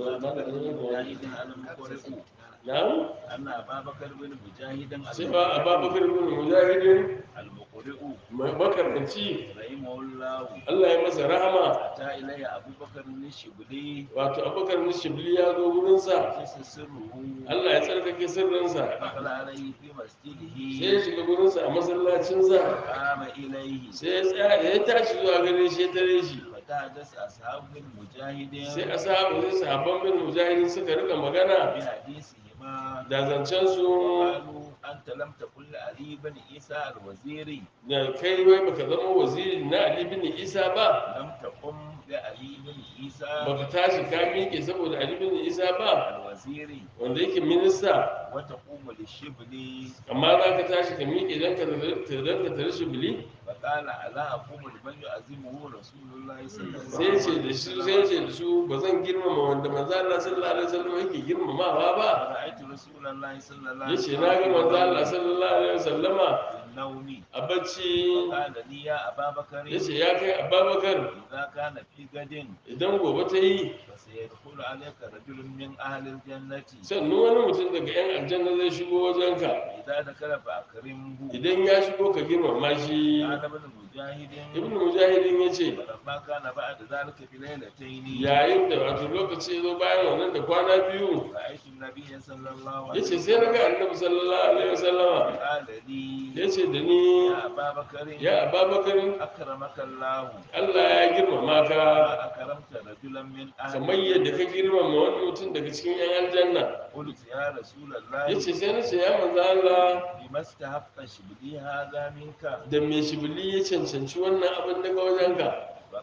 na'am أن أبا بكر بن مجاهد sai ba ababakar bin mujahidin المقرئ mai makaranci رحمه الله Allah ya masa rahama أتى إلي أبو بكر الشبلي wato abubakar bin shibli ya zo wurinsa قيس سره Allah ya tsarkake sirrinsa دخل عليه في sai مسجده ya shiga wurinsa a masallacinsa قام إليه sai ya tsaya ya tashi zuwa gare shi ya tare shi فتحدث أصحاب بن مجاهد sai ashabu sai sahabban bin mujahidin suka rika magana بحديثهما da zancen su قالوا أنت لم تقل لعلي بن عيسى الوزيري da kai wai baka zama waziri na Ali bin Isa ba لم تقم لعلي بن عيسى baka tashi ka miƙe saboda Ali bin Isa ba الوزيري wanda yake minista وتقوم للشبلي amma za ka tashi ka miƙe don ka don ka tare shi bili فقال ألا أقوم لمن يعزمه رسول الله صلى الله sai عليه ce da su sai ce da su ba zan girmama wanda manzo Allah sallallahu alaihi wasallam yake girmamawa ba فرأيت رسول الله صلى الله عليه yace na ga manzo Allah sallallahu alaihi wasallama في النوم a bacci قال لي يا أبا بكر yace ya kai Abubakar إذا كان في غد idan gobe ta yi فسيدخل عليك رجل من أهل الجنة sannu wani mutum daga yan aljanna zai shigo wajenka إذا دخل فأكرمه idan ya shigo ka girmama shi قال ابن مجاهد ibnu mujahidin yace فلما كان بعد ذلك بليلتين yayin da wato lokaci ya zo bayan wannan da kwana biyu رأيت النبي صلى الله عليه yace sai na ga annabi sallallahu alaihi wasallama قال لي yace da ni يا أبا بكر ya ababakar أكرمك الله Allah ya girmama ka ما أكرمت رجلا من أهل kamar yadda ka girmama wani mutum daga cikin yan aljanna قلت يا رسول الله yace sai na ce ya manzo Allah بما استحق شبلي هذا منك da me shibili ya cancanci wannan abin daga wajenka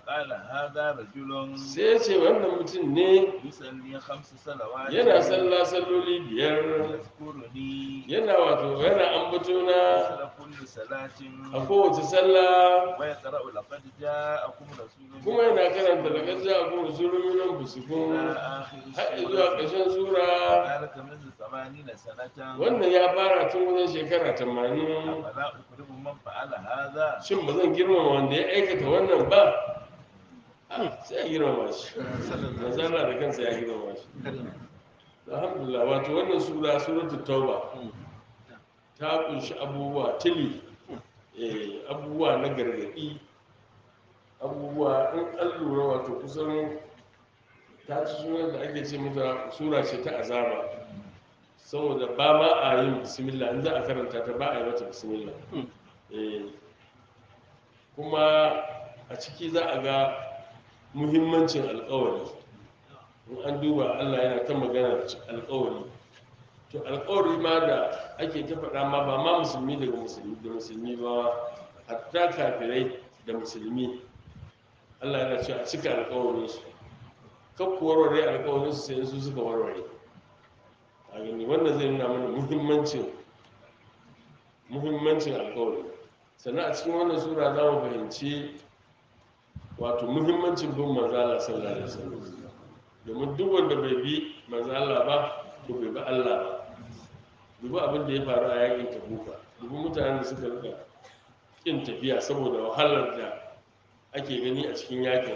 فقال هذا رجل sai ya ce wannan mutum ne يصلي خمس صلوات yana sallah salloli biyar يذكرني yana wato yana ambato na مثل كل صلاة a kowace sallah ويقرأ لقد جاءكم رسول kuma yana karanta da gajiya a kuma zuluminan إلى busikun آخر har zuwa السورة ƙarshen sura ذلك منذ ثمانين سنة wannan ya fara tun wajen shekara tamanin أفلا أكرم من فعل هذا shin ba zan girmama wanda ya aikata wannan ba Ah, sai a girmama shi manzana da kansa ya girmama shi alhamdulillah wato wannan sura suratul tauba ta kunshi abubuwa tili eh, abubuwa na gargadi abubuwa in an lura wato kusan ta ci sunan da ake ce mata sura ce ta azaba saboda ba ma a yin bismillah in za a karanta ta ba a yi mata bismillah Eh, kuma a ciki za a ga muhimmancin alkawari in an duba allah yana ta magana da alkawari to alkawari ma da ake ta faɗa ma ba ma musulmi daga musulmi da musulmi ba hatta kafirai da musulmi allah yana cewa a cika alkawarinsu kakku warware alkawarinsu sai su suka warware a gani wannan zai nuna mana muhimmancin muhimmancin alkawari sannan a cikin wannan sura za mu fahimci wato muhimmancin bin manzala sallallahu alaihi wasallam domin duk wanda bai bi manzala ba to bai bi Allah ba dubu abin da ya faru a yakin tabuka dubu mutanen da suka rika kin tafiya saboda wahalar da ake gani a cikin yakin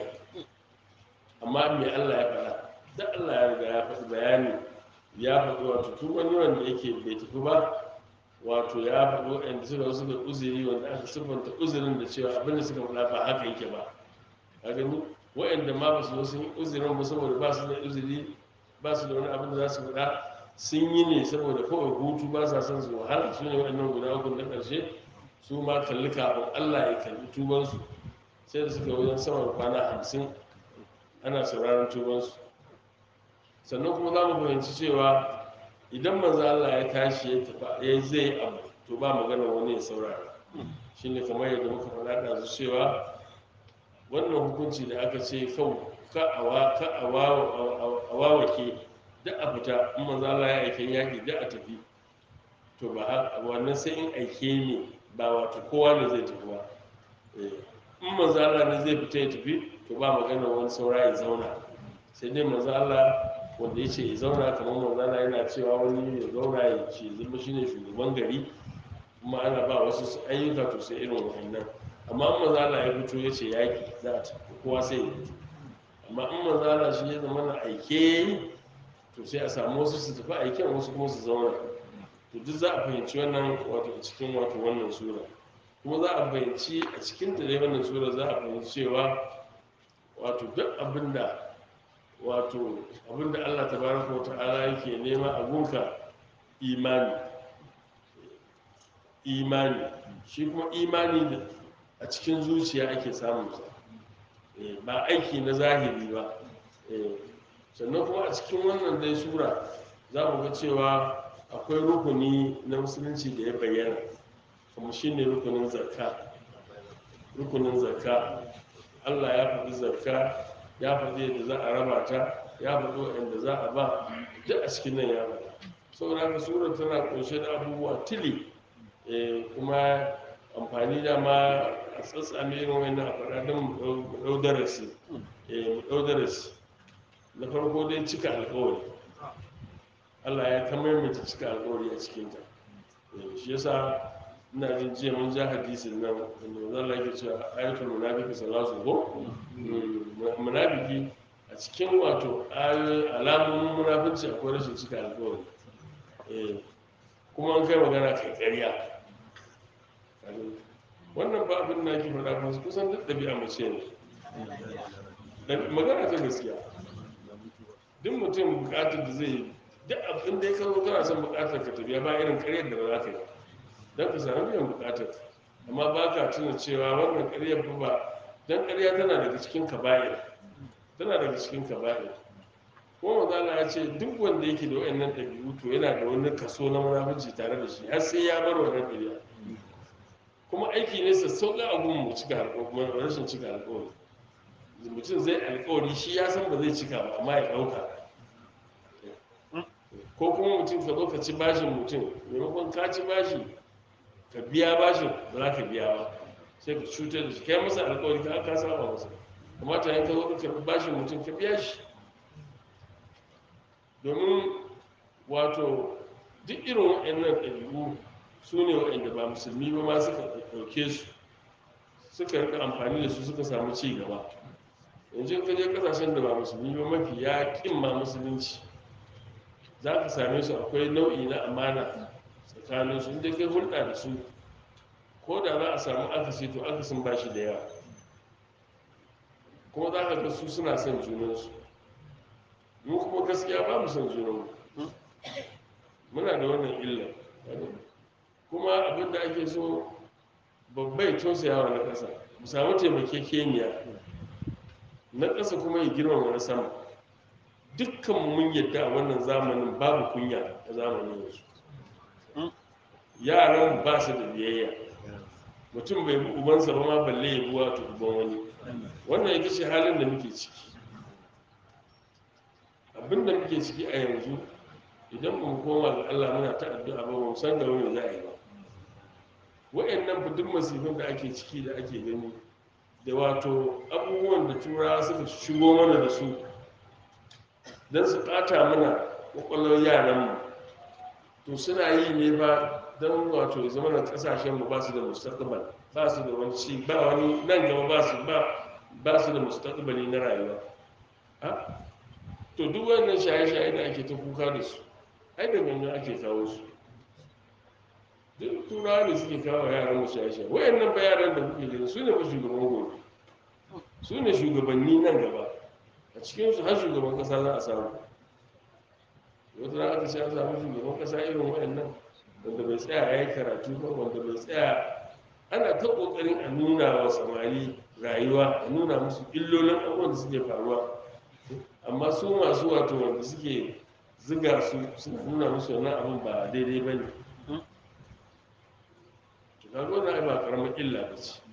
amma me Allah ya faɗa da Allah ya riga ya faɗi bayani ya faɗi wato tun wani wanda yake bai tafi ba wato ya faɗi waɗanda suka suka uzuri wanda aka siffanta uzurin da cewa abin da suka faɗa ba haka yake ba a gani waɗanda ma ba su zo sun yi uzurin ba saboda ba su da uzuri ba su da wani abin da za su faɗa sun yi ne saboda kawai hutu ba sa son su wahala su ne waɗannan guda uku na ƙarshe su ma kalli kafin allah ya kalli tubansu sai da suka wajen sama da kwana hamsin ana sauraron tubansu sannan kuma za mu fahimci cewa idan manzo Allah ya tashi ya tafi ya zai abu to ba magana wani ya saurara shine kamar yadda muka faɗa da su cewa wannan hukunci da aka ce kau ka awa ka awawake da a fita in manzo Allah ya aike yaki da a tafi to ba ha- wannan sai in aike ne ba wato kowa ne zai tafi ba Eh, in manzo Allah ne zai fita ya tafi to ba magana wani saura ya zauna sai dai manzo Allah wanda ya ce ya zauna kamar manzana yana cewa wani ya zauna ya ce zama shi ne shugaban gari kuma ana ba wasu su ayyuka to sai irin wannan amma in manzana ya fito ya ce yaƙi za a ci kowa sai ya fito amma in manzana shi ya zama na aike to sai a samu wasu su tafi aiken wasu kuma su zauna to duk za a fahimci wannan wato a cikin wato wannan sura kuma za a fahimci a cikin ta dai wannan sura za a fahimci cewa wato duk abin da wato abinda Allah tabaraka wa ta'ala yake nema a gunka imani imani shi kuma imani da a cikin zuciya ake samun sa Eh, ba aiki na zahiri ba Eh, sannan kuma a cikin wannan dai sura za mu ga cewa akwai rukuni na musulunci da ya bayyana kuma shine rukunin zakka rukunin zakka Allah ya faɗi zakka ya faɗi yadda za a raba ta ya faɗi waɗanda za a ba duk a cikin nan ya faɗa saboda haka surar tana ƙunshe da abubuwa tili eh, kuma amfani da ma a tsatsame irin wannan a faɗa don mu ɗau- mu ɗau darasi eh, mu ɗau darasi na farko dai cika alƙawari Allah ya kamar mai cika alƙawari a cikinta Eh, shi yasa ina jin jiya mun ja hadisin nan wanda zan lake cewa ayatul munafiki salatu ko munafiki a cikin wato ayoyin alamomin munafici akwai rashin cika alƙawari Eh, kuma an kai magana kai ƙarya Kaga, wannan ba abin da ake faɗa ba kusan duk ɗabi'a mace ne Da- magana ta gaskiya duk mutum buƙatar da zai yi duk abin da ya kawo kana son buƙatar ka tafiya ba irin ƙaryar da ba za ka yi don ka sami biyan buƙatar amma ba ka tuna cewa wannan ƙaryar fa ba don ƙarya tana daga cikin kaba'ir tana daga cikin kaba'ir kuma mazala ya ce duk wanda yake da wayannan ɗabi'u to yana da wani kaso na munafunci tare da shi har sai ya bar wannan ɗabi'a kuma aiki ne sassauƙa abun mu cika alƙawari rashin cika alƙawari mutum zai alkawari shi ya san ba zai cika ba amma ya ɗauka ko kuma mutum ka zo ka ci bashin mutum maimakon ka ci bashi ka biya bashin ba za ka biya ba sai ka cutar da shi kai masa alkawari ka ka saba masa kamata yin ka zo ka karɓi bashin mutum ka biya shi domin wato duk irin waɗannan ɗabi'u su ne waɗanda ba musulmi ba ma suka ɗauke su suka rika amfani da su suka samu ci gaba yanzu ka je kasashen da ba musulmi ba mafi ya ƙin ma musulunci za ka same su akwai nau'i na amana tsakanin su inda kai hulɗa da su ko da za a samu akasi to akasin ba shi da yawa kuma za ka ga su suna son junansu mu kuma gaskiya ba mu son junanmu muna da wannan illa kuma abin da ake so babbai tausayawa na ƙasa mu samu taimakekeniya na ƙasa kuma ya girmama na sama dukkan mun yadda a wannan zamanin babu kunya a zamanin yanzu yaran ba su da biyayya mutum bai bi ubansa ba ma balle ya bi wato uban wani wannan ita ce halin da muke ciki abin da muke ciki a yanzu idan ba mu koma ga Allah muna ta addu'a ba mu san da wani za a yi ba wa'annan fa duk masifin da ake ciki da ake gani da wato abubuwan da turawa suka shigo mana da su don su ɓata mana ƙwaƙwalwar yaranmu to suna yi ne ba don wato zama na ƙasashenmu ba su da mustaqbal ba su da wani ci ba wani nan gaba ba su ba ba su da mustaqbali na rayuwa ha to duk wannan shaye-shaye da ake ta kuka da su ai da gangan ake kawo su duk turawa ne suke kawo yaran mu shaye-shaye wayannan ba yaran da kuke gani su ne fa shugaban gobe su ne shugabanni nan gaba a cikinsu har shugaban kasa za a samu wata rana aka ce an samu shugaban kasa irin waɗannan wanda bai tsaya ya yi karatu ba wanda bai tsaya ana ta ƙoƙarin a nuna wa samari rayuwa a nuna musu illolin abubuwan da suke faruwa amma su masu wato wanda suke ziga su suna nuna musu wannan abin ba daidai ba ne to kaga wannan ai ba karamar illa ba ce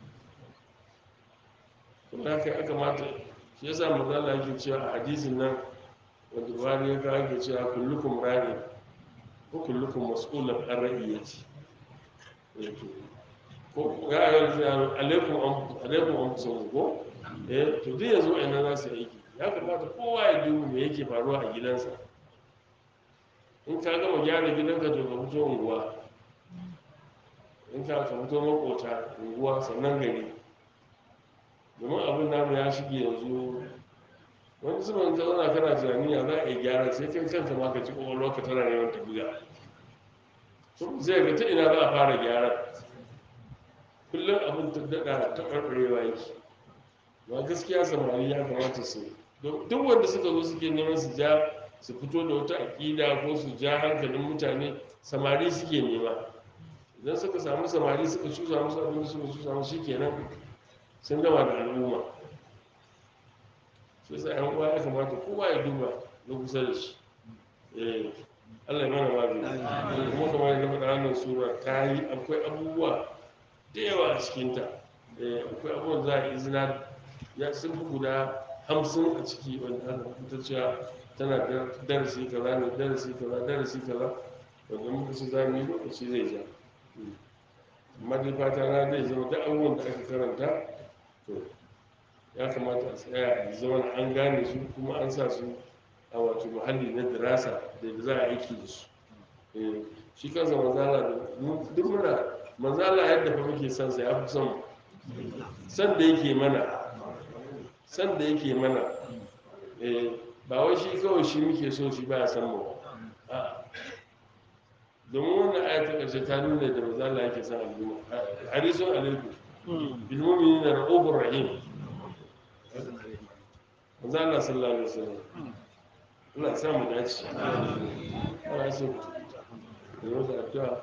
kuma haka ya kamata shi yasa manzo Allah yake cewa a hadisin nan wanda Buhari ya kawo yake cewa kullukum ra'in ko kullukum mas'ulun an ra'iyati ko ya ayyuhal alaikum alaikum anfusukum ko eh to duk yanzu wa'annan za su yi aiki ya kamata kowa ya duba me yake faruwa a gidansa in ka gama gyara gidanka to ka fito unguwa in ka ka fito makota unguwa sannan gari domin abin namu ya shige yanzu wani zuban ka zauna kana tunani ya za a yi gyara sai kai kanka ma ka ci kwakwalwa ka tana neman ta buga zai ga ta ina za a fara gyara kullum abin ta daɗa ta ɓarɓarewa yake ba gaskiya samari ya kamata su duk wanda suka zo suke neman su ja su fito da wata aƙida ko su ja hankalin mutane samari suke nema idan suka samu samari suka cusa musu abin da suka cusa musu shikenan sun gama da al'umma shi yasa yan uwa ya kamata kowa ya duba na kusa da shi eh Allah ya mana magani kuma kamar yadda faɗa wannan sura ta yi akwai abubuwa da yawa a cikinta eh akwai abubuwan za a yi izina ya sun fi guda hamsin a ciki wanda aka fitar cewa tana da darasi kaza ne darasi kaza darasi kaza wanda muka ce za mu yi lokaci zai ja amma dai fata na zai zama duk abubuwan da aka karanta to ya kamata a tsaya a zama an gane su kuma an sa su a wato muhalli na dirasa da za a aiki da su Eh, shi kansa manzala da duk muna manzala yadda fa muke son sa ya fi son mu. san da yake mana san da yake mana eh, ba wai shi kawai shi muke so shi ba ya san mu ba A'a. domin wannan aya ta ƙarshe ta nuna da manzala yake son al'umma harisun alaikum bil mu'minina ra'ufur rahim manzo Allah sallallahu alaihi wasallam ina sa mu dace ana so da wata addu'a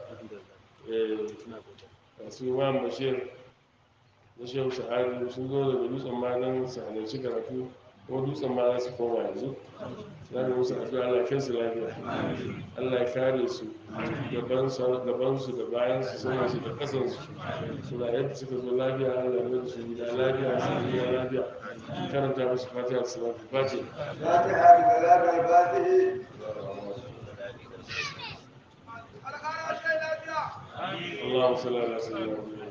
eh su Imam Bashir da Shehu Sa'adu sun zo daga dutsen magan su halarci karatu kuma dutsen ma za su koma yanzu za mu musu addu'a Allah ya kai su lafiya Allah ya kare su gaban su gaban su da bayan su saman su da kasan su suna yadda suka zo lafiya Allah ya mai su gida lafiya su gida lafiya karanta musu fatiha da salatu fatiha فاتحة بكلام الفاتح اللهم صل على سيدنا محمد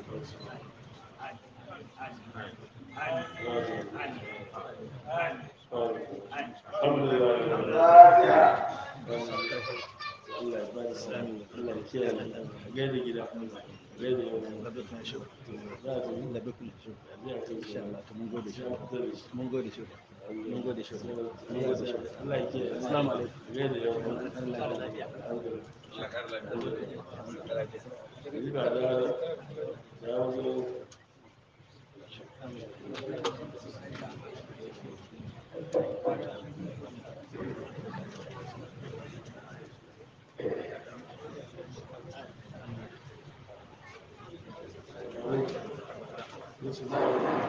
الحمد لله رب العالمين فاتحة Allah ya bada sami Allah ya kiyaye a gaida gida a gaida yau za a tafi da bakul shi ya ce insha Allah to mun gode shi ya fita da shi mun gode shi mun gode shi mun gode shi Allah ya kiyaye assalamu alaikum a gaida yau Allah ya lafiya Yi ba da ya wazo This is za a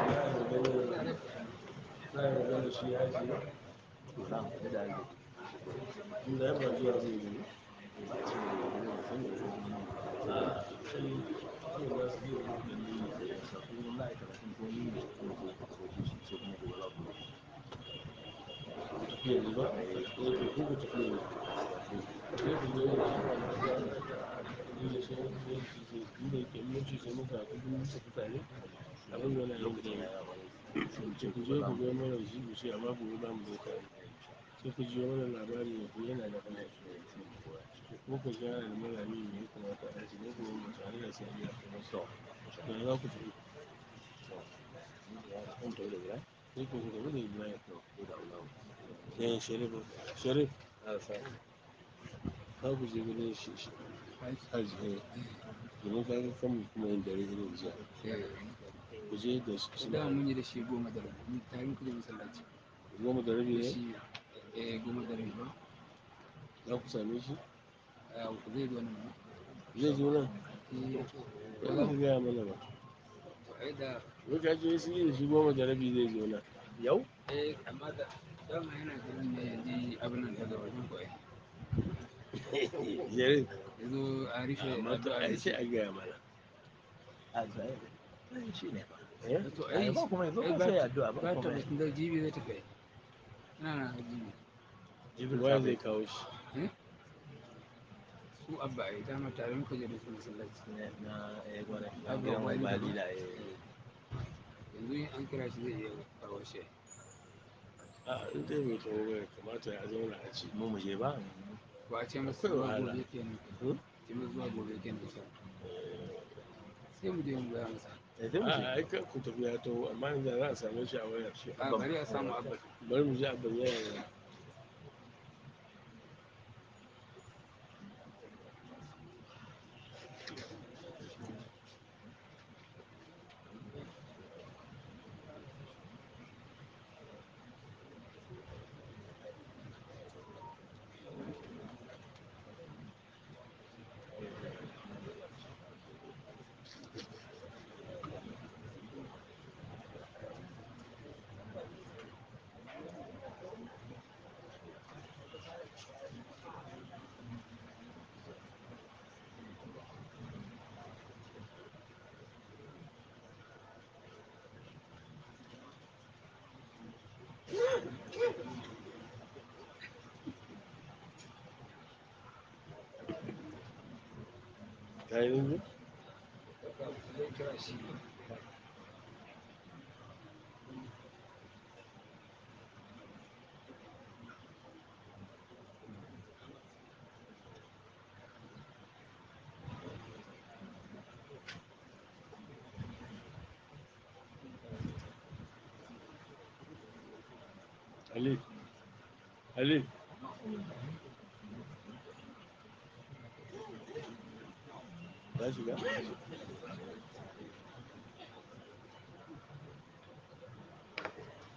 yi magana shi ya ce inda ya ba zuwa zai yi tafiya ne ba ya ce ko ku tafiya ne sai ku zo da shi ba na da da shi ne inda yake mutu sai muka kudu muka fitare abin yana yin da ce ku je ku ga mana shi ku ce amma gobe ba mu zai tare sai ku ji mana labari ya ku yana da kana ko ku ga da malami ne ya kamata a ci ne ku mu tare da sai ya kuma so da za ku tafi sai ku ga da Ibrahim eh Sharif Sharif ka ku je gidan shi shi haji eh domin ka ga kan kuma yin dare irin jiya ku je da shi da suna mun yi da shi goma da rabi mun tarin kuje masallaci goma da rabi da ne shi eh goma da rabi ba za ku same shi a zai zo nan ba zai zo nan eh ba za ku gaya mana ba to ai da wai ka ce su yi da shi goma da rabi zai zo nan yau eh amma da dama yana garin ne yanzu abin nan daga wajen ko ai Sharif yazo a rufe amma to ai sai a gaya mana a zai shi ne eh to ai ai ba kuma yanzu ai ba ba sai ta addu'a ba ba ta kuma batun da jibi zai tafi ina na jibi jibril waye sabai zai kawo shi eh su abba ai dama tare muka je da su masallaci ne na eh gwada Abu gidan mai Wali da bali ba. da eh yanzu in an kira shi zai iya kawo shi a in dai mai kawo bai kamata ya zauna a ci mu mu je ba ba a ce masa Akwai zuwa wahala. gobe kenan Hmm? ce masa zuwa gobe kenan sai sai mu je mu gaya masa eh sai mu a je ai kan ku tafi ya taho amma yanzu za a same shi a wayar shi a bari a samu abba bari mu ji abin yana da ka yi rinji zai kira shi Ali Ali ya shiga